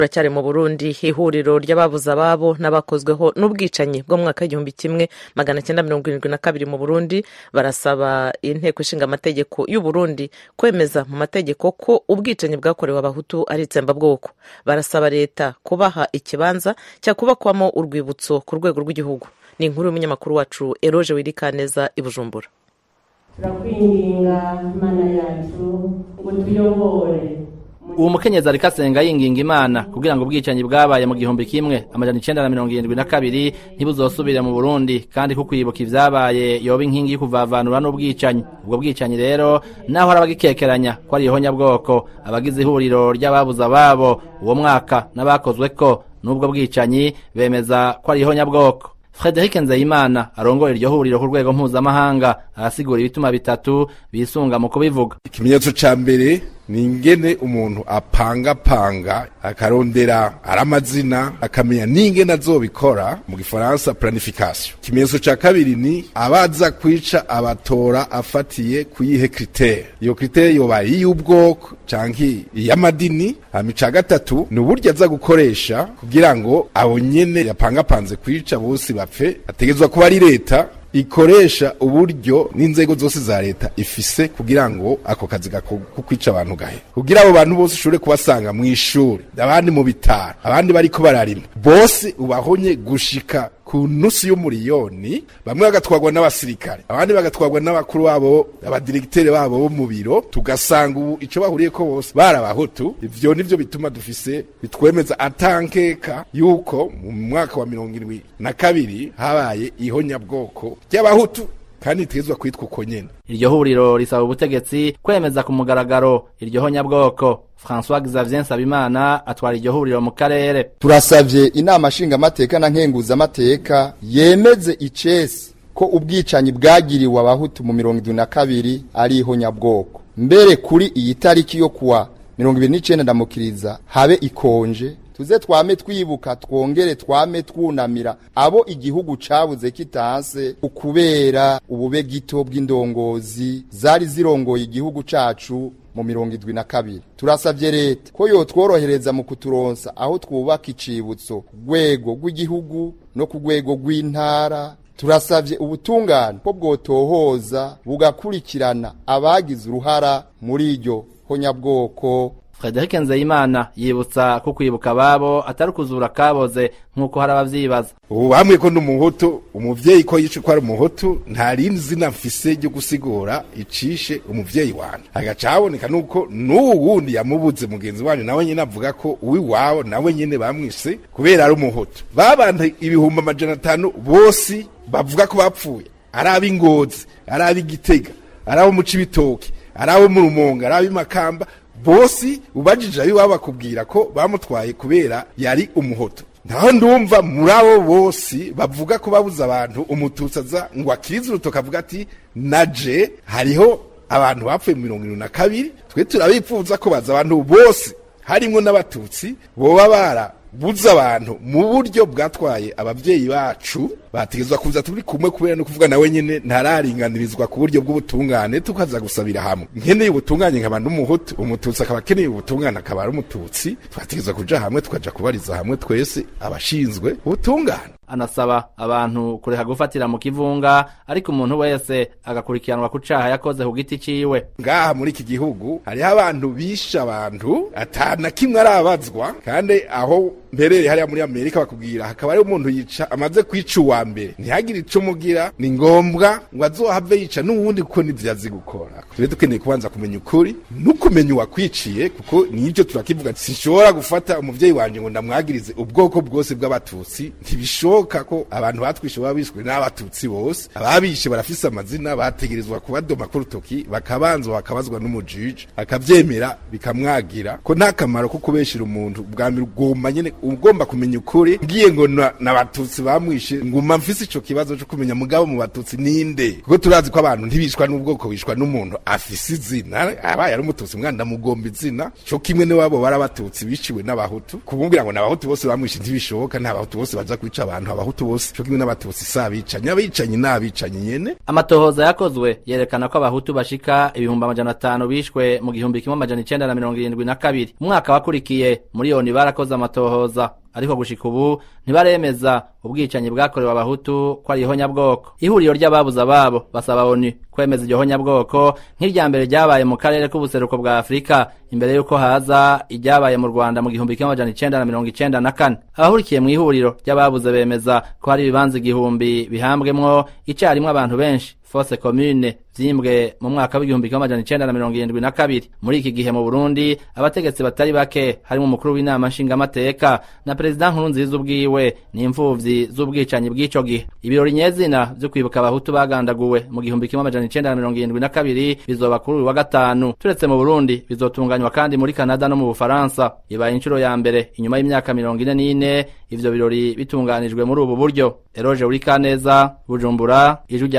turacyari mu burundi ihuriro ry'ababuze ababo n'abakozweho n'ubwicanyi bwo mu mwaka w'igihumbi kimwe magana cyenda mirongo irindwi na kabiri mu burundi barasaba inteko ishinga amategeko y'u burundi kwemeza mu mategeko ko ubwicanyi bwakorewe abahutu ari itsembabwoko barasaba leta kubaha ikibanza cyakubakwamo urwibutso ku rwego rw'igihugu ni inkuru y'umunyamakuru wacu eroge wirikaneza i bujumbura turakwinginga mana yacu ngo tuyobore uwo mukenyezi ariko asenga yinginga imana kugira ngo ubwicanyi bwabaye mu gihumbi kimwe amajana icenda na mirongo irindwi na kabiri ntibuzosubire mu burundi kandi ko kwibuka ivyabaye yoba inkingi y'ukuvavanura n'ubwicanyi ubwo bwicanyi rero naho hari abagikekeranya ko ari ihonyabwoko abagize ihuriro ry'ababuze ababo uwo mwaka n'abakozweko n'ubwo bwicanyi bemeza ko ari ihonyabwoko Frederic Nzeyimana arongora iryo huriro ku rwego mpuzamahanga arasigura ibituma bitatu bisunga mu kubivuga ikimenyetso ca mbere ni ingene umuntu apangapanga akarondera ari amazina akamenya n'ingene azobikora mu gifaransa planification ikimenyetso ca kabiri ni abaza kwica abatora afatiye kuyihe kritere iyo kritere yoba iy'ubwoko canke iy'amadini hama ica gatatu ni uburyo aza gukoresha kugira ngo abo nyene yapangapanze kwica bose bapfe ategezwa kuba ari leta ikoresha uburyo n'inzego zose za leta ifise kugira ngo ako kazi ko kwica abantu gahe kugira abo bantu bose ushobore kubasanga mu ishuri abandi mu bitaro abandi bariko bararima bose ubahonye gushika ku nusu y'umuriyoni bamwe bagatwarwa n'abasirikare abandi bagatwarwa n'abakuru babo abadiregiteri babo bo mu biro tugasanga ubu ico bahuriye ko bose barabahutu ivyo nivyo bituma dufise bitwemeza atankeka yuko mu mwaka wa mirongo irindwi na kabiri habaye ihonyabwoko ry'abahutu kandi itegezwa kwitwa uko nyene iryo huriro risaba ubutegetsi kwemeza ku mugaragaro iryo honyabwoko François Xavier Nsabimana atwara iryo huriro mu karere turasavye inama nshingamateka na nkenguzamateka yemeze icesi ko ubwicanyi bwagiriwe abahutu mu mirongo irindwi na kabiri ari ihonyabwoko mbere kuri iyi tariki yo kuwa mirongo ibiri n'icenda ndamukiriza habe ikonje tuze twame twibuka twongere twame twunamira abo igihugu cabuze kitanse ukubera ubube gito bw'indongozi zari zirongoye igihugu cacu mu mirongo idwi na kabiri turasavye leta ko yotworohereza mu kuturonsa aho twubaka icibutso ku rwego rw'igihugu no ku rwego rw'intara turasavye ubutungane ko bwotohoza bugakurikirana abagize uruhara muri iryo honyabwoko Frederic Nzeyimana yibutsa ko kwibuka ababo atari ukuzura kaboze nk'uko hari abavyibaza ubu bamwe ko n'umuhutu umuvyeyi ko yice ko ari umuhutu nta rindi zina mfise ryo gusigura icishe umuvyeyi wanje hagaca haboneka nuko n'uwu wundi yamubuze mugenzi wanyu nawe nyene avuga ko uwiwabo nawe nyene bamwise kubera ari umuhutu babanta ibihumbi amajana atanu bose bavuga ko bapfuye ari ab'ingozi ari ab'igitega ari abo mu cibitoke ari abo mu rumonga ari ab'imakamba bose ubajije abiwabo bakubwira ko bamutwaye kubera yari umuhoto naho ndumva muri abo bose bavuga ko babuze abantu umututsi aza ngo akirize urutoka avuga ati naje hariho abantu bapfuye mu mirongo irindwi na kabiri twe turabipfuza ko baza abantu bose harimwo n'abatutsi boba bara buza abantu mu buryo bwatwaye abavyeyi bacu bategezwa kuza turi kumwe kubera no kuvuga nawe nyene ntararinganirizwa ku buryo bw'ubutungane tukaza gusabira hamwe nkeneye ubutungane nkaba n'umuhutu umututsi akaba akeneye ubutungane akaba ari umututsi twategezwa kuja hamwe tukaja kubariza hamwe twese abashinzwe ubutungane anasaba abantu kureka gufatira mu kivunga ariko umuntu wese agakurikiranwa ku caha yakoze ku giti ciwe ngaha muri iki gihugu hariho abantu bishe abantu atana kimwe arabazwa kandi aho mperere hariya muri amerika bakubwira hakaba hariho umuntu yica amaze kwica uwa mbere ntihagire ico umugira ni ngombwa ngo azohave yica n'uwundi kuko nivyo azi gukora tube dukeneye kubanza kumenya ukuri n'ukumenya uwakwiciye kuko nivyo turakivuga sinshobora gufata umuvyeyi wanje ngo ndamwagirize ubwoko bwose bw'abatutsi ntibishoboka ko abantu batwishe baba bishwe n'abatutsi bose ababishe barafise amazina bategerezwa kubadoma ku rutoki bakabanza bakabazwa n'umujiji akavyemera bikamwagira ko nta kamaro ko kubeshera umuntu bwa mbere ugomba nyene ugomba kumenya ukuri ngiye ngo na- n'abatutsi bamwishe nguma mfise ico kibazo co kumenya mugabo mu batutsi ninde kuko turazi ko abantu ntibishwa n'ubwoko bishwa n'umuntu afise izina abaye ari umututsi mwana ndamugomba izina co kimwe n'iwabo bari abatutsi biciwe n'abahutu kumubwira ngo n'abahutu bose bamwishe ntibishoboka ntabahutu bose baza kwica abantu abahutu bose co kimwe n'abatutsi si abicanyi abicanyi ni abicanyi nyene amatohoza yakozwe yerekana ko abahutu bashika ibihumbi amajana atanu bishwe mu gihumbi kimwe amajana icenda na mirongo irindwi na kabiri umwaka wakurikiye miliyoni barakoze amatohoza ariko gushika ubu ntibaremeza ubwicanyi bwakorewe abahutu ko ari ihonyabwoko ihuriro ry'ababuze ababo basaba oni kwemeza iryo honyabwoko nk'irya mbere ryabaye mu karere k'ubuseruko bwa afurika imbere y'uko haza iryabaye mu rwanda mu gihumbi kimwe amajana icenda na mirongo icenda na kane abahurikiye mu ihuriro ry'ababuze bemeza ko hari ibibanza igihumbi bihambwemwo icarimwe abantu benshi fose commune vyimbwe mu mwaka w'igihumbi kimwe amajana icenda na mirongo irindwi na kabiri muri iki gihe mu burundi abategetsi batari bake harimo umukuru w'inama nshingamateka na perezida nkurunziza ubwiwe n'imfuvyi z'ubwicanyi bw'ico gihe ibirori nyezina vyo kwibuka abahutu bagandaguwe mu gihumbi kimwe amajana icenda na mirongo irindwi na kabiri bizoba kuri uyu wa gatanu turetse mu burundi bizotunganywa kandi muri kanada no mu bufaransa ibaye inshuro ya mbere inyuma y'imyaka mirongo ine n'ine ivyo birori bitunganijwe muri ubu buryo eroje uri kaneza bujumbura ijwi rya